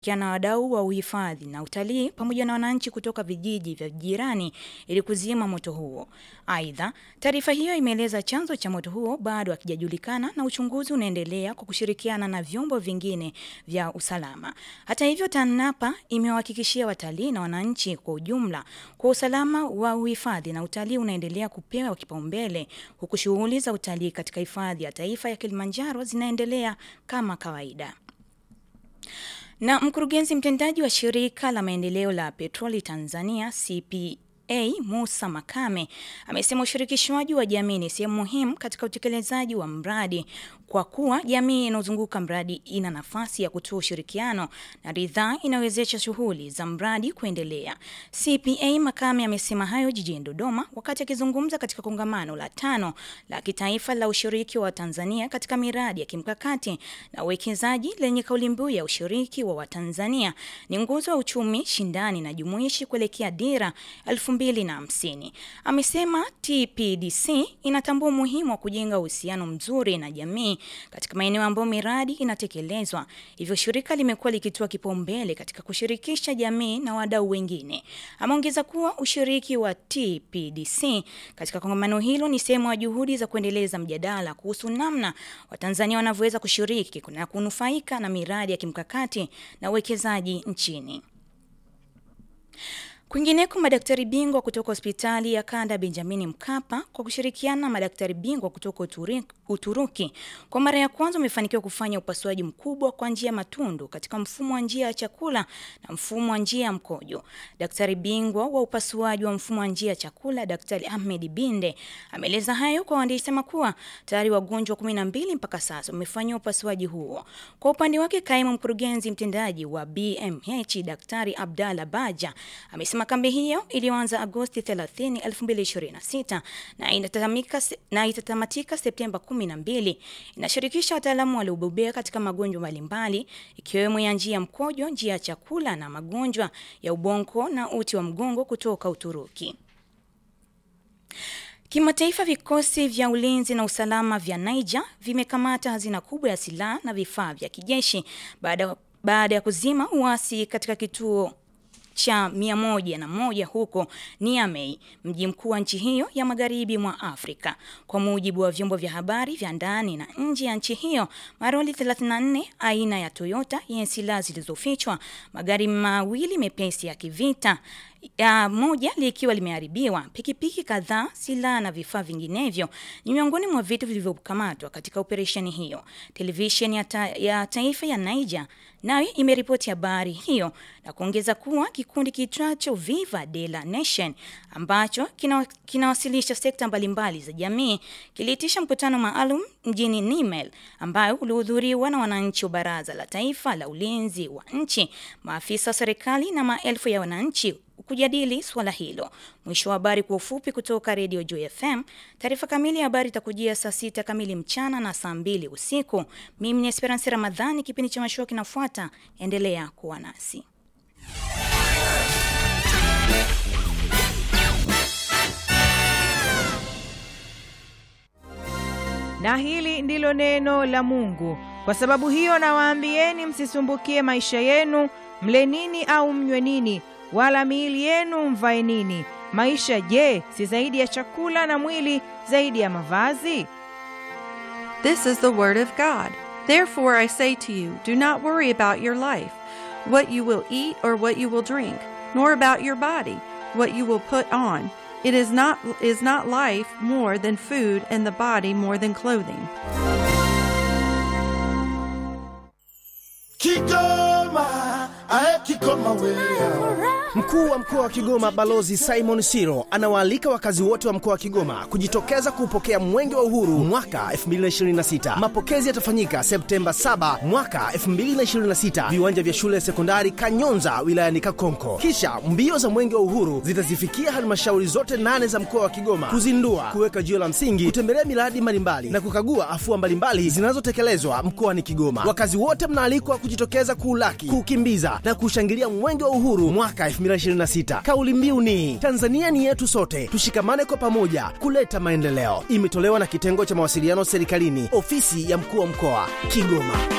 na wadau wa uhifadhi na utalii pamoja na wananchi kutoka vijiji vya jirani ili kuzima moto huo. Aidha, taarifa hiyo imeeleza chanzo cha moto huo bado hakijajulikana na uchunguzi unaendelea kwa kushirikiana na vyombo vingine vya usalama. Hata hivyo, TANAPA imewahakikishia watalii na wananchi kwa ujumla kwa usalama wa uhifadhi na utalii unaendelea kupewa kipaumbele huku shughuli za utalii katika hifadhi ya taifa ya Kilimanjaro zinaendelea kama kawaida. Na mkurugenzi mtendaji wa shirika la maendeleo la petroli Tanzania CPA Musa Makame amesema ushirikishwaji wa jamii ni sehemu muhimu katika utekelezaji wa mradi kwa kuwa jamii inayozunguka mradi ina nafasi ya kutoa ushirikiano na ridhaa inawezesha shughuli za mradi kuendelea. CPA Makame amesema hayo jijini Dodoma wakati akizungumza katika kongamano la tano la kitaifa la ushiriki wa Tanzania katika miradi ya kimkakati na uwekezaji lenye kauli mbiu ya ushiriki wa Watanzania ni nguzo ya uchumi shindani na jumuishi kuelekea dira elfu mbili na hamsini. Amesema TPDC inatambua umuhimu wa kujenga uhusiano mzuri na jamii katika maeneo ambayo miradi inatekelezwa. Hivyo shirika limekuwa likitoa kipaumbele katika kushirikisha jamii na wadau wengine. Ameongeza kuwa ushiriki wa TPDC katika kongamano hilo ni sehemu ya juhudi za kuendeleza mjadala kuhusu namna Watanzania wanavyoweza kushiriki na kunufaika na miradi ya kimkakati na uwekezaji nchini. Kwingineko, madaktari bingwa kutoka hospitali ya kanda Benjamini Mkapa kwa kushirikiana na madaktari bingwa kutoka Uturi, Uturuki kwa mara ya kwanza wamefanikiwa kufanya upasuaji mkubwa kwa njia ya matundu katika mfumo wa njia ya chakula na mfumo wa njia ya mkojo. Daktari bingwa wa upasuaji wa mfumo wa njia ya chakula Daktari Ahmed Binde ameeleza hayo kwa waandishi sema kuwa tayari wagonjwa kumi na mbili mpaka sasa wamefanyiwa upasuaji huo. Kwa upande wake, kaimu mkurugenzi mtendaji wa BMH Daktari Abdalla Baja amesema kambi hiyo iliyoanza Agosti 30, 2026 na inatamika na itatamatika Septemba 12 inashirikisha wataalamu waliobobea katika magonjwa mbalimbali ikiwemo ya njia ya mkojo, njia ya chakula na magonjwa ya ubongo na uti wa mgongo kutoka Uturuki. Kimataifa, vikosi vya ulinzi na usalama vya Niger vimekamata hazina kubwa ya silaha na vifaa vya kijeshi baada baada ya kuzima uasi katika kituo cha mia moja na moja huko Niamey, mji mkuu wa nchi hiyo ya magharibi mwa Afrika. Kwa mujibu wa vyombo vya habari vya ndani na nje ya nchi hiyo, maroli 34 aina ya Toyota yenye silaha zilizofichwa, magari mawili mepesi ya kivita ya moja likiwa limeharibiwa, pikipiki kadhaa, silaha na vifaa vinginevyo ni miongoni mwa vitu vilivyokamatwa katika operesheni hiyo. Televisheni ya, ta, ya taifa ya Niger nayo imeripoti habari hiyo na kuongeza kuwa kikundi kitwacho Viva de la Nation ambacho kinawasilisha kina sekta mbalimbali za jamii kiliitisha mkutano maalum mjini Niamey ambayo ulihudhuriwa na wananchi wa Baraza la Taifa la Ulinzi wa Nchi, maafisa wa serikali na maelfu ya wananchi kujadili swala hilo. Mwisho wa habari kwa ufupi kutoka Radio Joy FM. Taarifa kamili ya habari itakujia saa sita kamili mchana na saa mbili usiku. Mimi ni Esperance Ramadhani, kipindi cha mashua kinafuata. Endelea kuwa nasi. Na hili ndilo neno la Mungu. Kwa sababu hiyo nawaambieni, msisumbukie maisha yenu, mle nini au mnywe nini wala miili yenu mvae nini? Maisha je, si zaidi ya chakula, na mwili zaidi ya mavazi? This is the word of God. Therefore I say to you, do not worry about your life, what you will eat or what you will drink, nor about your body, what you will put on. It is not is not life more than food, and the body more than clothing. Kigoma, ae Kigoma wewe. Mkuu wa mkoa wa Kigoma Balozi Simon Siro anawaalika wakazi wote wa mkoa wa Kigoma kujitokeza kuupokea Mwenge wa Uhuru mwaka 2026. Mapokezi yatafanyika Septemba 7 mwaka 2026, viwanja vya shule ya sekondari Kanyonza wilayani Kakonko. Kisha mbio za Mwenge wa Uhuru zitazifikia halmashauri zote nane za mkoa wa Kigoma kuzindua, kuweka jiwe la msingi, kutembelea miradi mbalimbali na kukagua afua mbalimbali zinazotekelezwa mkoani Kigoma. Wakazi wote mnaalikwa kujitokeza kuulaki, kuukimbiza na kushangilia Mwenge wa Uhuru mwaka 2026. Kauli mbiu ni Tanzania ni yetu sote, tushikamane kwa pamoja kuleta maendeleo. Imetolewa na kitengo cha mawasiliano serikalini, ofisi ya mkuu wa mkoa Kigoma.